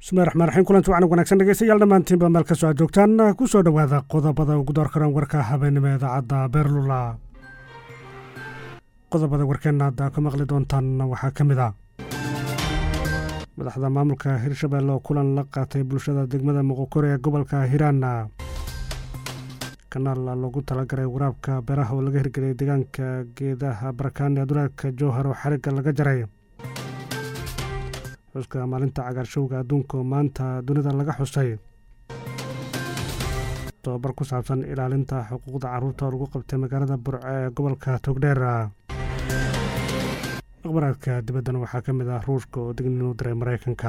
bismillahi raxmaan raxiim kulanti wacan wanaagsan dhegeystayaal dhammaantiinba meel kastoo aad joogtaan ku soo dhowaada qodobada ugu door karan warka habeenimo idaacadda beerlula qodobada warkeenna hadda ka maqli doontaan waxaa ka mid ah madaxda maamulka hirshabelle oo kulan la qaatay bulshada degmada muqokore ee gobolka hiiraan kanaal loogu talagalay waraabka beeraha oo laga hirgeliyay deegaanka geedaha barakaani ee duleedka jowhar oo xarigga laga jaray xuska maalinta cagaarshowga adduunka oo maanta dunida laga xusay tobabar ku saabsan ilaalinta xuquuqda carruurta oo lagu qabtay magaalada burce ee gobolka togdheer akhbaraadka dibaddana waxaa ka mid ah ruushka oo dignin u diray maraykanka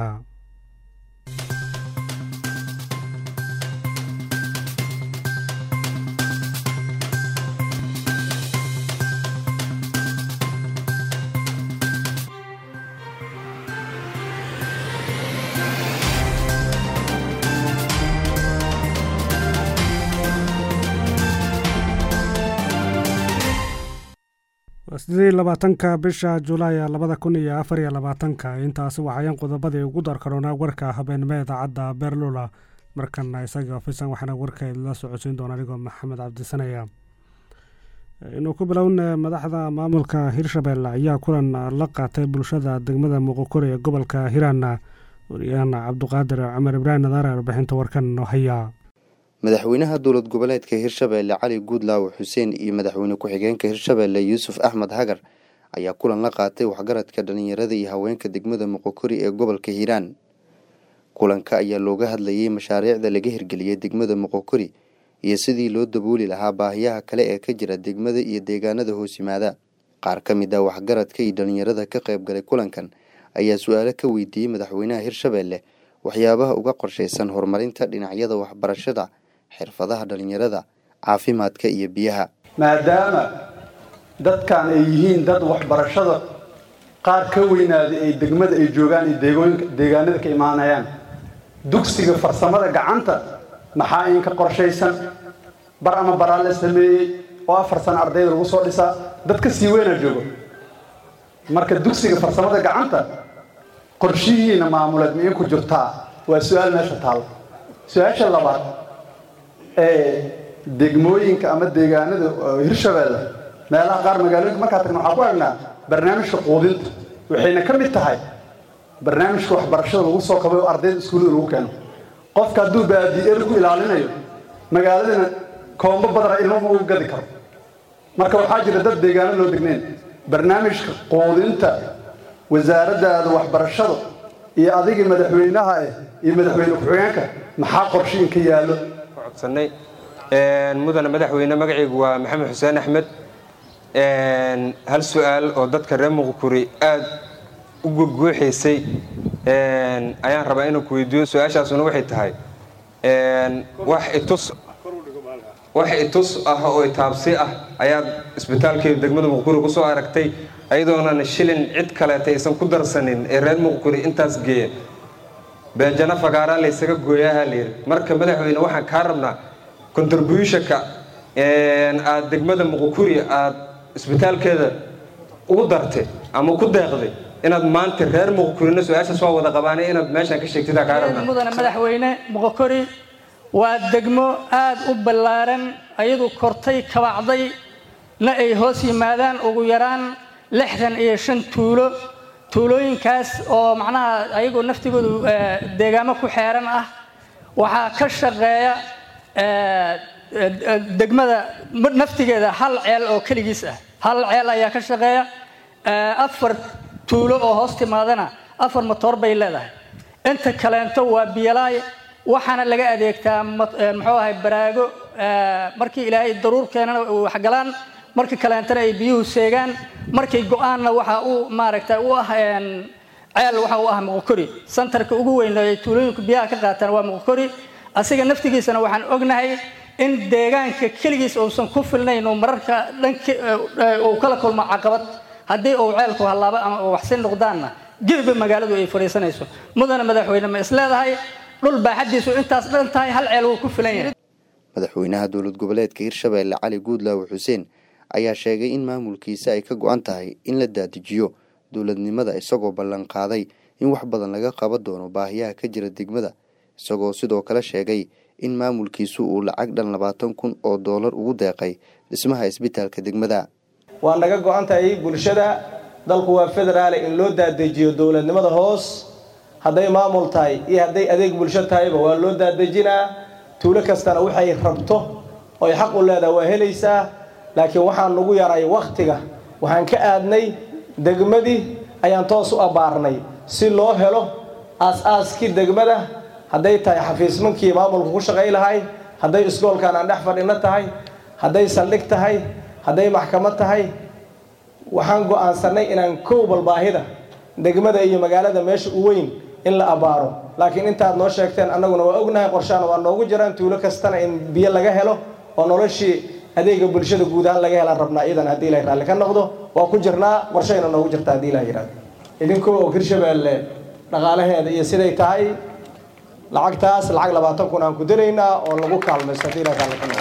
sidii labaatanka bisha julaay labada kun iyo afar iyo labaatanka intaasi waxayan qodobadii ugu darkaroonaa warka habeenimo idaacadda beerlula markana isagii ofisan waxaana warka la socodsiin doona anigoo maxamed cabdisanaya inuu ku bilowna madaxda maamulka hirshabelle ayaa kulan la qaatay bulshada degmada muqokore ee gobolka hiiraan wariyahan cabduqaadir cumar ibraahim nadaare warbixinta warkan noo haya madaxweynaha dowlad goboleedka hirshabelle cali guudlaaw xuseen iyo madaxweyne ku-xigeenka hirshabelle yuusuf axmed hagar ayaa kulan la qaatay waxgaradka dhalinyarada iyo haweenka degmada muqokori ee gobolka hiiraan kulanka ayaa looga hadlayay mashaariicda laga hirgeliyey degmada muqokori iyo sidii loo dabooli lahaa baahiyaha kale ee ka jira degmada iyo deegaanada hoos yimaada qaar ka mid ah waxgaradka iyo dhalinyarada ka qayb galay kulankan ayaa su-aalo ka weydiiyey madaxweynaha hirshabelle waxyaabaha uga qorshaysan horumarinta dhinacyada waxbarashada xirfadaha dhalinyarada caafimaadka iyo biyaha maadaama dadkan ay yihiin dad waxbarashada qaar ka weynaaday ay degmada ay joogaan iyo deegaanada ka imaanayaan dugsiga farsamada gacanta maxaa in ka qorshaysan bar ama baraa la sameeyey oo afar sano ardayda lagu soo dhisaa dad ka sii weynaa joogo marka dugsiga farsamada gacanta qorshihiina maamuleed ma in ku jirtaa waa su-aal meesha taalo su-aasha labaad ee degmooyinka ama deegaanada hirshabelle meelaha qaar magaalooyinka markaa tagna waxaa ku aragnaa barnaamijka quudinta waxayna ka mid tahay barnaamijka waxbarashada lagu soo kabay oo ardayda iskuullada lagu keeno qofka hadduu baadi-er ku ilaalinayo magaaladana koombo badana ilmama ugu gadi karo marka waxaa jira dad deegaano loo degnayn barnaamijka quudinta wasaaraddaada waxbarashada iyo adigii madaxweynaha eh iyo madaxweyne ku-xigeenka maxaa qorshe in ka yaallo codsanay mudane madaxweyne magacaygu waa maxamed xuseen axmed hal su-aal oo dadka reer muqukuri aada u guguuxaysay ayaan rabaa inuu ku weydiiyo su-aashaasuna waxay tahay wax itus wax itus ah oo itaabsi ah ayaad isbitaalkeeda degmada muqukuri kusoo aragtay ayadoonan shilin cid kaleeta aysan ku darsanin ee reer muqukuri intaas geeya beejana fagaaraa laysaga gooyaha layidhi marka madaxweyne waxaan kaa rabnaa contributionka aad degmada muqukuri aad isbitaalkeeda ugu dartay ama ku deeqday inaad maanta reer muqokorina su-aashaas waa wada qabaanay inaad meeshaan ka sheegtid kaa rabnaa mudane madaxweyne muqokori waa degmo aada u ballaaran ayadu kortay kabacday na ay hoos yimaadaan ugu yaraan lixdan iyo shan tuulo tuulooyinkaas oo macnaha ayagoo naftigoodu deegaamo ku xeeran ah waxaa ka shaqeeya degmada naftigeeda hal ceel oo keligiis ah hal ceel ayaa ka shaqeeya afar tuulo oo hoos timaadana afar motoor bay leedahay inta kaleento waa biyalaay waxaana laga adeegtaa muxuu ahay baraago markii ilaahay daruur keenana waxgalaan markii kaleentana ay biyuhu seegaan markay go-aanna waxa uu maaragta u ah ceel waxa u ah muqokori santarka ugu weyn ay tuulooyinku biyaha ka qaataan waa muqokori asiga naftigiisana waxaan ognahay in deegaanka keligiis uusan ku filnayn uu mararka dhank uu kala kulmo caqabad haddii uu ceelku hallaabo ama uu waxsi noqdaanna gebiba magaaladu ay fadhiisanayso mudane madaxweyne ma isleedahay dhul baaxadiisu intaas dhan tahay hal ceel wuu ku filan yahay madaxweynaha dowlad goboleedka hirshabelle cali guudlaawe xuseen ayaa sheegay in maamulkiisa ay ka go-an tahay in la daadijiyo dowladnimada isagoo ballan qaaday in wax badan laga qaban doono baahiyaha ka jira degmada isagoo sidoo kale sheegay in maamulkiisu uu lacag dhan labaatan kun oo doolar ugu deeqay dhismaha isbitaalka degmada waa naga go-an tahay bulshada dalku waa federaale in loo daadejiyo dowladnimada hoos hadday maamul tahay iyo hadday adeeg bulsho tahayba waa loo daadejinaa tuulo kastana waxay rabto oy xaq u leedaha waa helaysaa laakiin waxaan nagu yaray wakhtiga waxaan ka aadnay degmadii ayaan toos u abbaarnay si loo helo aas-aaskii degmada hadday tahay xafiismankii maamulka ku shaqay lahay hadday iskoolkan aan dhex fadhino tahay hadday saldhig tahay hadday maxkamad tahay waxaan go-aansanay inaan kow balbaahida degmada iyo magaalada meesha u weyn in la abbaaro laakiin intaad noo sheegteen annaguna waa ognahay qorshaana waa noogu jiraan tuulo kastana in biyo laga helo oo noloshii adeega bulshada guud ahaan laga helaan rabnaa iyadan haddii ilahay raalli ka noqdo waa ku jirnaa qorshayna noogu jirta haddii ilaha yidhahdo idinkoo og hirshabeelle dhaqaalaheeda iyo siday tahay lacagtaas lacag labaatan kun aan ku daraynaa oo lagu kaalmaysto haddii ilahay raalli ka noqdo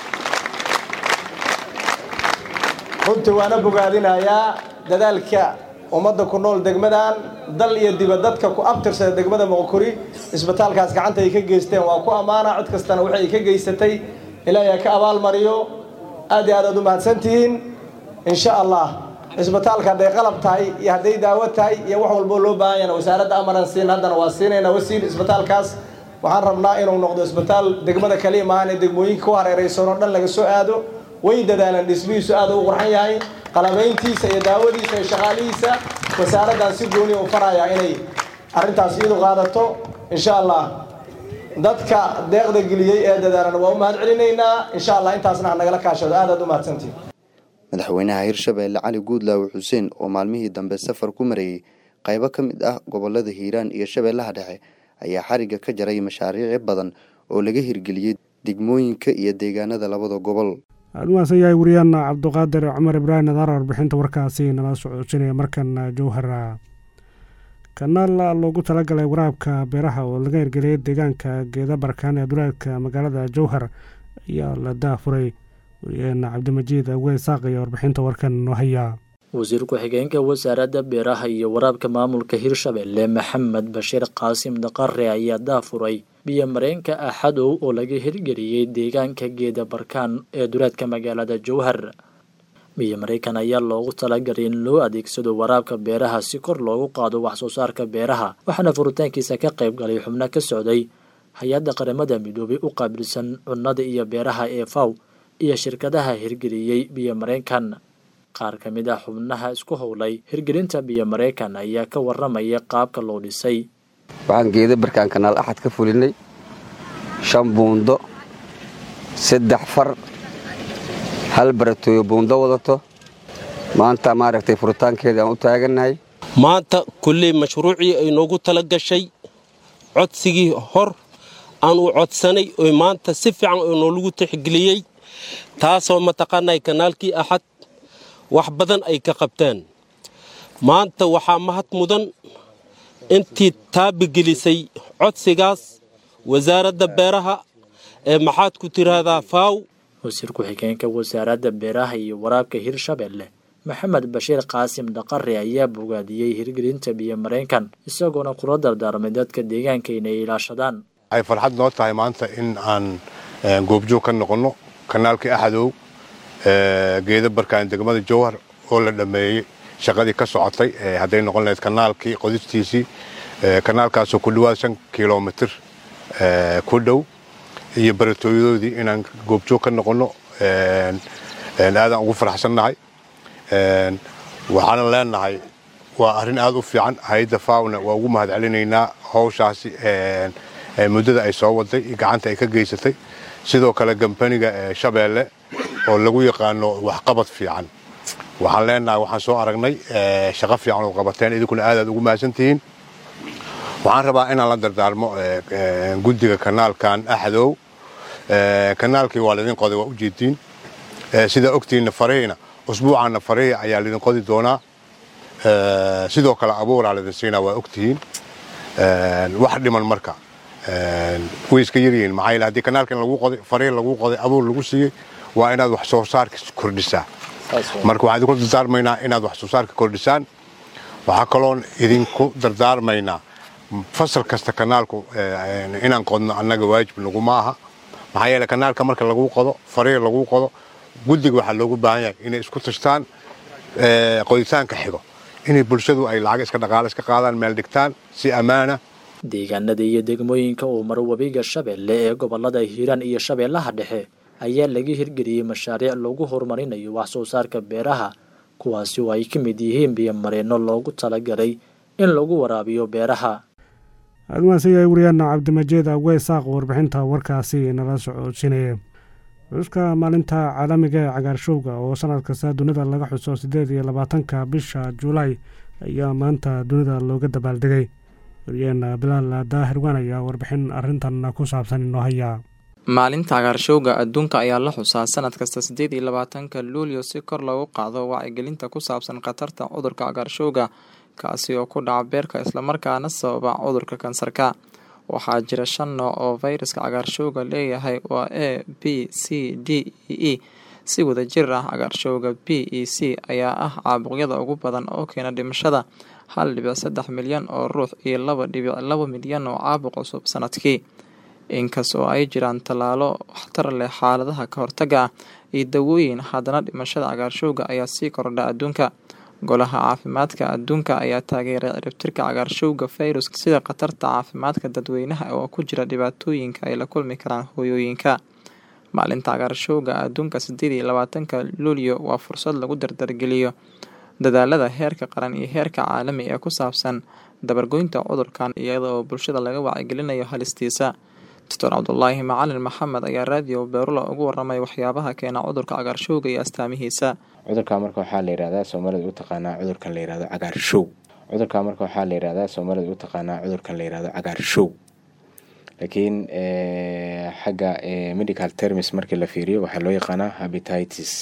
runtii waana bogaadinayaa dadaalka ummadda ku nool degmadan dal iyo diba dadka ku abtirsada degmada moqokori isbitaalkaas gacanta ay ka geysteen waa ku ammaana cid kastana waxay ka geysatay ilaahay ka abaalmariyo aad iyo aad aad u mahadsantihiin insha allah isbitaalka hadday qalab tahay iyo hadday daawo tahay iyo wax walboo loo baahan yana wasaaradda amaran siin haddana waa siinaynaa wasiil isbitaalkaas waxaan rabnaa inuu noqdo isbitaal degmada kaliya maahan ee degmooyinka ku hareeraysan oo dhan laga soo aado way dadaalaan dhismihiisu aad u qurxan yahay qalabayntiisa iyo daawadiisa iyo shaqaalihiisa wasaaraddan si gooni u farayaa inay arrintaas iyadu qaadato insha allah dadka deeqda geliyey ee dadaalan waa u mahad celinaynaa insha allah intaasna ha nagala kaashado aad aad u mahadsantihin madaxweynaha hirshabeelle cali guudlaawe xuseen oo maalmihii dambe safar ku mareeyey qaybo ka mid ah gobolada hiiraan iyo shabeellaha dhexe ayaa xarigga ka jaray mashaariici badan oo laga hirgeliyey degmooyinka iyo deegaanada labada gobol aadumaasan yahay wariyaana cabduqaadir cumar ibraahim nadaar warbixinta warkaasi nala socodsinaya markana jowhara kanaal loogu talagalay waraabka beeraha oo laga hirgeliyay deegaanka geeda barkaan ee duleedka magaalada jowhar ayaa la daafuray wariyaheena cabdimajiid awey saaq iyo warbixinta warkan noo hayaa wasiir ku-xigeenka wasaaradda beeraha iyo waraabka maamulka hirshabelle maxamed bashiir qaasim daqare ayaa daafuray biyo mareenka axadow oo laga hirgeliyey deegaanka geeda barkaan ee duleedka magaalada jowhar biyo mareykan ayaa loogu talagalay in loo adeegsado waraabka beeraha si kor loogu qaado waxsoo saarka beeraha waxaana furitaankiisa ka qayb galay xubno ka socday hay-adda qaramada midoobay u qaabilsan cunnada iyo beeraha ee faw iyo shirkadaha hirgeliyey biyo mareykan qaar ka mid ah xubnaha isku howlay hirgelinta biyo mareykan ayaa ka waramaya qaabka loo dhisay waxaan geeda barkaan kanaal axad ka fulinay shan buundo saddex far hal baratooyo buundo wadato maanta maaragtay furitaankeeda aan u taagannahay maanta kulley mashruucii ay noogu tala gashay codsigii hor aan u codsanay oo maanta si fiican oo noolagu tixgeliyey taasoo mataqaanay kanaalkii axad wax badan ay ka qabteen maanta waxaa mahad mudan intii taabigelisay codsigaas wasaaradda beeraha ee maxaad ku tiraahdaa faaw wasiir ku-xigeenka wasaaradda beeraha iyo waraabka hirshabelle maxamed bashiir qaasim dhaqare ayaa bogaadiyey hirgelinta biyo mareenkan isagoona kula dardaarmay dadka deegaanka inay ilaashadaan waxay farxad noo tahay maanta in aan goobjoog ka noqonno kanaalkii axadow geeda barkaan degmada jowhar oo la dhammeeyey shaqadii ka socotay hadday noqon lahayd kanaalkii qodistiisii kanaalkaasoo ku dhawaad shan kilomitir ku dhow iyo baratooyadoodii inaan goobjoog ka noqonno aadaan ugu faraxsannahay waxaana leenahay waa arrin aad u fiican hay-adda faawna waa ugu mahad celinaynaa howshaasi muddada ay soo waday iyo gacanta ay ka geysatay sidoo kale gambaniga shabeelle oo lagu yaqaano waxqabad fiican waxaan leenahay waxaan soo aragnay shaqo fiican oo qabateen idinkuna aadaad ugu mahadsantihiin waxaan rabaa inaan la dardaarmo guddiga kanaalkan axdow kanaalkii waa laydin qoday waa ujeediin sidaa ogtihiinna farihiina usbuucaanna farihi ayaa laydin qodi doonaa sidoo kale abuuraa laydin siinaa waa ogtihiin wax dhiman marka way iska yaryihiin maxaa yeele haddii kanaalkan lagu qoday farihi lagu qoday abuur lagu siiyey waa inaad wax soo saarka kordhisaa marka waxaan idinku dardaarmaynaa inaad wax soo saarka kordhisaan waxaa kaloon idinku dardaarmaynaa fasal kasta kanaalku inaan qodno annaga waajib laguma aha maxaa yeele kanaalka marka lagu qodo fariir lagu qodo guddiga waxaa loogu baahan yahay inay isku tashtaan qoditaanka xigo inay bulshadu ay lacag iska dhaqaale iska qaadaan meel dhigtaan si ammaana deegaanada iyo degmooyinka uu maro webiga shabeelle ee gobolada hiiraan iyo shabeellaha dhexe ayaa laga hirgeliyey mashaariic lagu horumarinayo wax soo saarka beeraha kuwaasi oo ay ka mid yihiin biyomareenno loogu talagalay in lagu waraabiyo beeraha admaasiyahay wariyaana cabdimajeed awey saaq warbixinta warkaasi nala socodsiinaya xuska maalinta caalamiga ee cagaarshowga oo sanad kasta dunida laga xuso siddeed iyo labaatanka bisha juulaay ayaa maanta dunida looga dabaaldegay waryaheena bilaal daahirwan ayaa warbixin arrintan ku saabsan inoo hayaa maalinta cagaarshowga adduunka ayaa la xusaa sanad kasta siddeed iyo labaatanka luulyo si kor loogu qaado wacyigelinta ku saabsan khatarta cudurka cagaarshowga kaasi oo ku dhaca beerka islamarkaana sababa cudurka kansarka waxaa jira shan nooc oo fayraska cagaarshowga leeyahay waa a b c d e e si wada jir ah cagaarshowga b e c ayaa ah caabuqyada ugu badan oo keena dhimashada hal dhibic saddex milyan oo ruux iyo laba dhibic laba milyan oo caabuq cusub sanadkii inkasta oo ay jiraan tallaalo waxtar leh xaaladaha ka hortaga ah iyo dawooyin haddana dhimashada cagaarshowga ayaa sii kordha adduunka golaha caafimaadka adduunka ayaa taageeray ciribtirka cagaarshowga fayruska sida khatarta caafimaadka dadweynaha oo ku jira dhibaatooyinka ay la kulmi karaan hooyooyinka maalinta cagaarshowga adduunka sideed iyo labaatanka luulyo waa fursad lagu dardargeliyo dadaalada heerka qaran iyo heerka caalami ee ku saabsan dabargoynta cudurkan iyada oo bulshada laga wacyigelinayo halistiisa doctor cabdulaahi macalin maxamed ayaa raadiyo beerula ugu waramay waxyaabaha keena cudurka cagaarshowga iyo astaamihiisa cudurka marka waxaa la yihahdaa soomaalida u taqaanaa cudurkan la yihahdo cagaarshow cudurka marka waxaa la yihahdaa soomaalida u taqaanaa cudurkan la yihahdo cagaarshow laakiin xagga medical termis markii la fiiriyo waxaa loo yaqaanaa habititis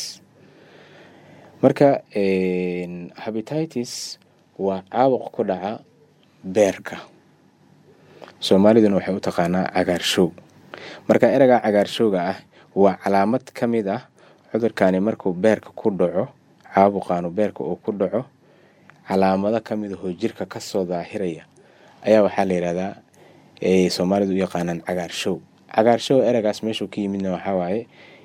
marka habititis waa caabuq ku dhaca beerka soomaaliduna waxay u taqaanaa cagaarshow marka ereyga cagaarshowga ah waa calaamad ka mid ah cudurkani markuu beerka ku dhaco caabuqaanu beerka uu ku dhaco calaamado ka mid ahoo jirka kasoo daahiraya ayaa waxaa la yihahdaa ay soomaalidu u yaqaanaan cagaarshow cagaarshow ereygaas meeshuu ka yimidna waxaa waaye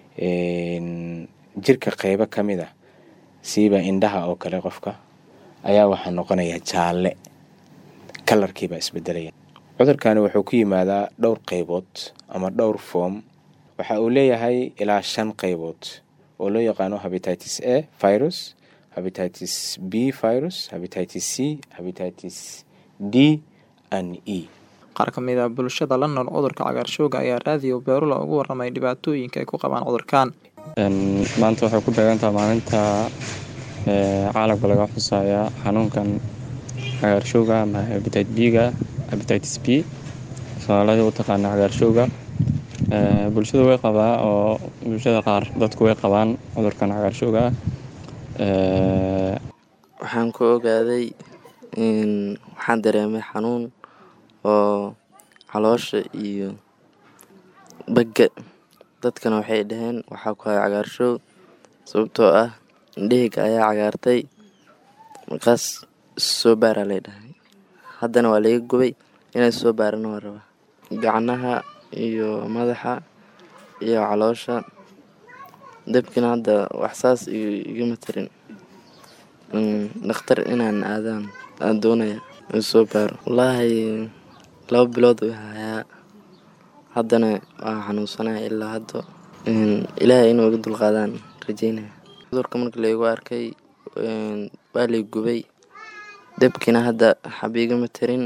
jirka qeybo ka mid ah siiba indhaha oo kale qofka ayaa waxaa noqonaya jaalle kalarkiibaa isbedelaya cudurkani wuxuu ku yimaadaa dhowr qeybood ama dhowr foom waxa uu leeyahay ilaa shan qeybood oo loo yaqaano habititis a virus habititis b virus habititis c habititis d an e qaar ka mid a bulshada la nool cudurka cagaarshowga ayaa raadiyo beerula ugu waramay dhibaatooyinka ay ku qabaan cudurkan maanta waxay ku beegantaha maalinta caalamka laga xusaya xanuunkan cagaarshowga ama habitit b-ga habititis b soomaalida u taqaana cagaarshowga bulshada way qabaa oo bulshada qaar dadku way qabaan cudurkan cagaarshowga ah waxaan ku ogaaday waxaan dareemay xanuun oo caloosha iyo bagga dadkana waxay dhaheen waxaa ku haya cagaarshow sababtoo ah indhaheyga ayaa cagaartay markaas soo baaraa lay dhahay haddana waa laga gubay inay soo baarana waa rabaa gacnaha iyo madaxa iyo caloosha dabkina hadda waxsaas igama tarin dhakhtar inaan aadaan aan doonaya in soo baaro wallaahi laba bilood u hayaa haddana waa xanuunsanaya ilaa hadda ilaahay inuu iga dulqaadaan rajeynaya cudurka marka laygu arkay waa lay gubay dabkina hadda xaba igama tarin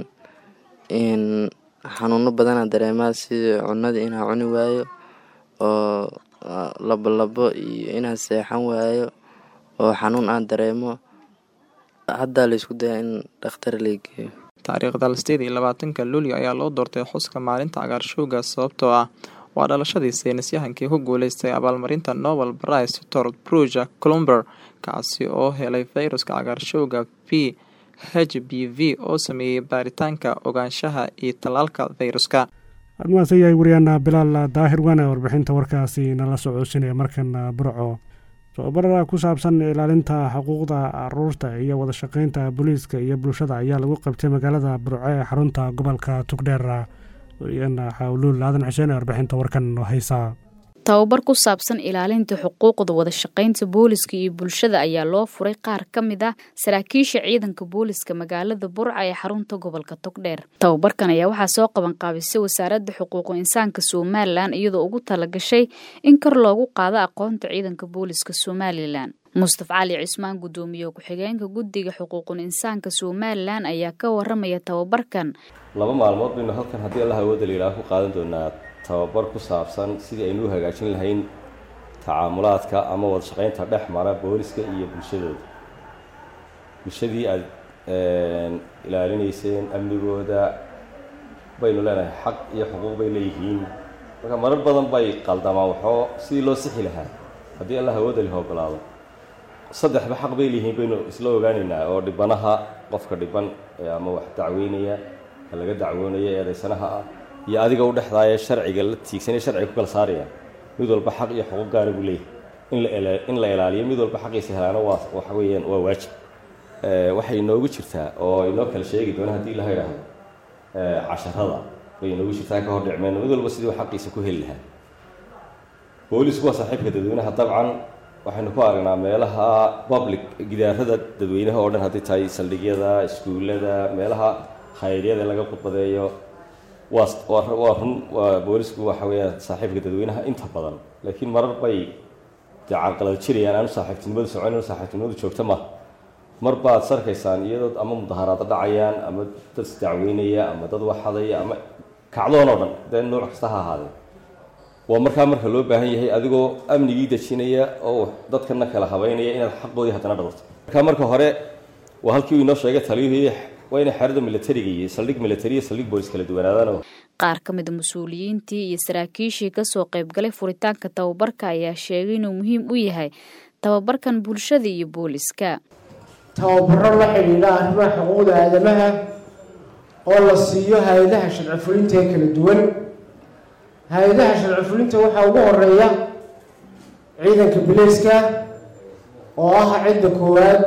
xanuuno badanaa dareemaa sida cunada inaa cuni waayo oo labolabo iyo inaa seexan waayo oo xanuun aan dareemo haddaa laysku dayaa in dhakhtar laygeeyo taariikhda sideed iyo labaatanka luulyo ayaa loo doortay xuska maalinta cagaarshowga sababtoo ah waa dhalashadii saynisyahankii ku guuleystay abaalmarinta nobel brice tor bruja columber kaasi oo helay fayruska cagaarshowga p h b v oo sameeyey baaritaanka ogaanshaha iyo tallaalka fayruska admaase yahay wariyaana bilaal daahir wane warbixinta warkaasi nala socodsinaya markana burco tababarada ku saabsan ilaalinta xuquuqda caruurta iyo wada shaqeynta booliiska iyo bulshada ayaa lagu qabtay magaalada burco ee xarunta gobolka tugdheer wariyana xawluul aadan xuseen ee warbixinta warkan haysa tababar ku saabsan ilaalinta xuquuqda wada shaqeynta booliska iyo bulshada ayaa loo furay qaar ka mid ah saraakiisha ciidanka booliska magaalada burca ee xarunta gobolka togdheer tababarkan ayaa waxaa soo qaban qaabisay wasaaradda xuquuqu insaanka somalilan iyadoo ugu talagashay in kor loogu qaado aqoonta ciidanka booliska somalilan mustaf cali cismaan guddoomiye ku-xigeenka guddiga xuquuqul insaanka somalilan ayaa ka waramaya tababarkan laba maalmood baynu halkan haddii allah awooda layidhaah ku qaadan doonaa tababar ku saabsan sidii aynu u hagaajin lahayn tacaamulaadka ama wada shaqaynta dhex mara booliska iyo bulshadooda bulshadii aada ilaalinayseen amnigooda baynu leenahay xaq iyo xuquuq bay leeyihiin marka marar badan bay qaldamaan waxoo sidii loo sixi lahaa haddii allah awooda liha ogolaado saddexba xaq bay leeyihiin baynu isla ogaanaynaa oo dhibanaha qofka dhiban ama wax dacweynaya ka laga dacwoonaya eedaysanaha ah iyo adiga u dhexdaaya sharciga la tiigsanaya sharciga ku kala saaraya mid walba xaq iyo xuquuq gaara buu leeyahay in la ilaaliyo mid walba xaqiisa helaana waa waxa weeyaan waa waajib waxay inoogu jirtaa oo inoo kala sheegi doona haddii ilaha idhaahdo casharada bay inoogu jirtaa ka hor dhicmeyno mid walba sidii xaqiisa ku heli lahaa boolisku waa saaxiibka dadweynaha dabcan waxaynu ku aragnaa meelaha public gidaarada dadweynaha oo dhan haddii tahay saldhigyada iskuullada meelaha khayryada laga khudbadeeyo waa waa run waa boolisku waxa weeyaan saaxiibka dadweynaha inta badan laakiin marar bay dee carqalad jirayaan aanu saaxiibtinimadu soconin saaxiibtinimadu joogta ma mar baad sarkaysaan iyadoo ama mudaharaado dhacayaan ama dad isdacweynaya ama dad waxadaya ama kacdoon oo dhan dee nooc kasta ha ahaadee waa markaa marka loo baahan yahay adigoo amnigii dejinaya oo dadkana kala habeynaya inaad xaqoodii haddana dhawrto markaa marka hore waa halkii uu inoo sheegay taliyuhii waa inay xerada militariga iyo saldhig militari iyo saldhig boolis kala duwanaadaan qaar ka mid a mas-uuliyiintii iyo saraakiishii kasoo qaybgalay furitaanka tababarka ayaa sheegay inuu muhiim u yahay tababarkan bulshada iyo booliska tababaro la xidhiidha arrimaha xuquuqda aadamaha oo la siiyo hay-adaha sharci fulinta ee kala duwan hay-adaha sharci fulinta waxaa ugu horeeya ciidanka bileyska oo ah cidda koowaad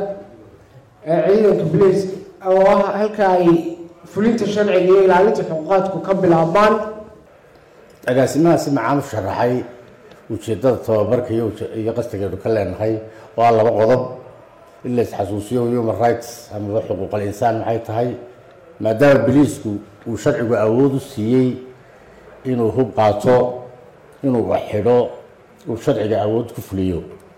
ee ciidanka bileyska oo ah halka ay fulinta sharciga iyo ilaalinta xuquuqaadku ka bilaabmaan agaasimahaasi macaan u sharaxay ujeeddada tababarka iyo qastigeenu ka leenahay oo ah laba qodob in la isxasuusiyo human rights amaba xuquuqal insaan maxay tahay maadaama biliisku uu sharcigu awood u siiyey inuu hub qaato inuu wax xidho uu sharciga awood ku fuliyo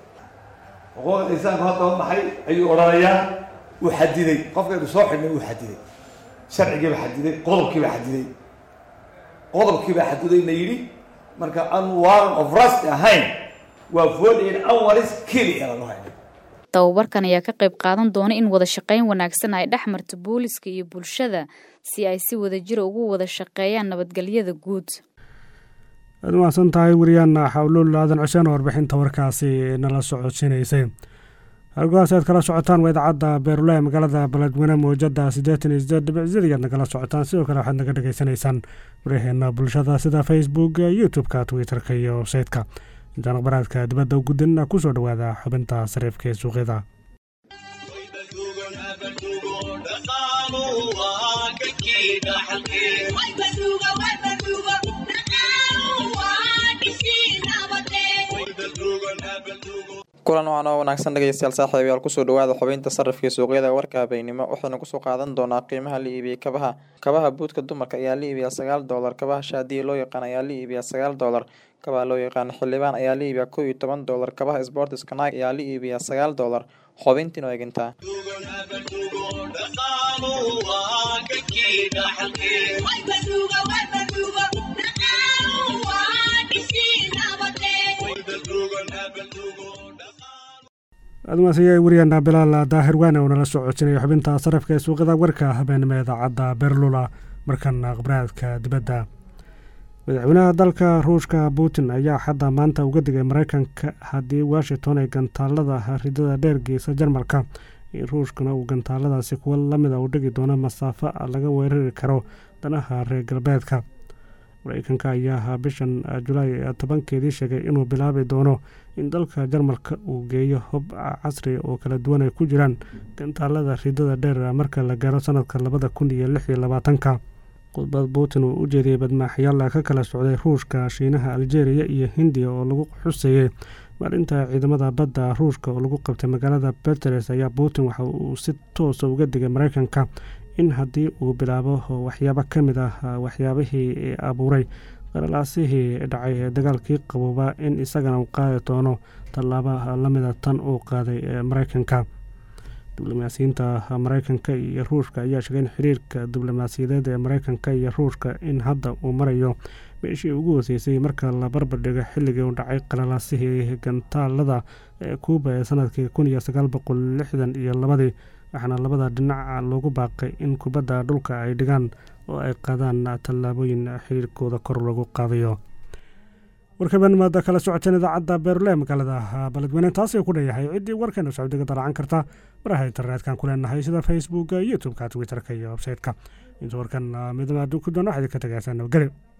xuquuqda insaanku haddaba maxay ayuu odhanayaa uu xadiday qofkaynu soo xidhnay uu xadiday sharcigiiba xadiday qodobkiiba xadiday qodobkiiba xadidayna yidhi marka an warrant of rust ahayn waa forty eight hours keli lagu haynay tababarkan ayaa ka qayb qaadan doona in wada shaqeyn wanaagsan ay dhex marto booliska iyo bulshada si ay si wadajira ugu wada shaqeeyaan nabadgelyada guud waad mahadsan tahay wariyaana xawluul aadan cuseen oo warbixinta warkaasi nala socodsiinaysay halgohaas aad kala socotaan waa idaacadda beeruleh magaalada baledweyne mawjada siddeetan iyo sideed dhibicsyada ayaad nagala socotaan sidoo kale waxaad naga dhagaysanaysaan waraheena bulshada sida facebook youtube-ka twitter-ka iyo websayte-ka intaan akhbaraadka dibadda u gudinna kusoo dhowaada xubinta sariifka ee suuqyada kulan waxaan oo wanaagsan dhegeystayaal saaxiibayaal kusoo dhawaada xubinta sarifka suuqyada warka habeynimo waxaynu kusoo qaadan doonaa qiimaha la iibiyey kabaha kabaha buudka dumarka ayaa la iibiyaa sagaal doolar kabaha shaadiya loo yaqaan ayaa la iibiyaa sagaal doolar kabaha loo yaqaan xildhibaan ayaa la iibiyaa kow iyo toban doolar kabaha sportiska nike ayaa la iibiyaa sagaal doolar xubintiin oo egintaa admaasaya wariyaana bilaal daahir waane oo nala soo codsinaya xubinta sarafka ee suuqyada warka habeenimo idaacadda beerlula markana khibraadka dibadda madaxweynaha dalka ruushka putin ayaa xadda maanta uga digay mareykanka haddii washington ay gantaalada ridada dheer geysa jarmalka in ruushkana uu gantaaladaasi kuwa lamida u dhigi doono masaafo laga weerari karo danaha reer galbeedka mareykanka ayaa bishan julaay tobankeedii sheegay inuu bilaabi doono in dalka jarmalka uu geeyo hub casri oo kala duwan ay ku jiraan gantaalada ridada dheer marka la gaaro sanadka labada kun iyo lix iyo labaatanka khudbad putin uu u jeediyey badmaaxyaal ka kala socday ruushka shiinaha aljeeriya iyo hindiya oo lagu xuseeyey maalinta ciidamada badda ruushka oo lagu qabtay magaalada beteres ayaa putin waxa uu si toosa uga digay mareykanka in haddii uu bilaabo waxyaabo ka mid ah waxyaabihii abuuray qalalaasihii dhacay ee dagaalkii qabooba in isagana uu qaadi doono tallaaba lamida tan uu qaaday mareykanka diblomaasiyiinta mareykanka iyo ruushka ayaa sheegay in xiriirka diblomaasiyadeed ee mareykanka iyo ruushka in hadda uu marayo meeshii ugu hoseysay marka la barbardhigo xilligii uu dhacay qalalaasihii gantaalada ee kuuba ee sanadkii kun iyo sagaal boqol lixdan iyo labadii waxaana labada dhinac loogu baaqay in kubadda dhulka ay dhigaan oo ay qaadaan tallaabooyin xiriirkooda kor lagu qaadayo warkabanimada kala socoteen idaacadda beerle magaalada baledweyne taasay ku dheeyahay ciddii warkeena socdiga dalacan karta baraha interneetkan ku leenahay sida facebooka youtubeka twitterka iyo websayteka inta warkan midnima aduu ku doona waxaad ka tagaysaa nabadgelyo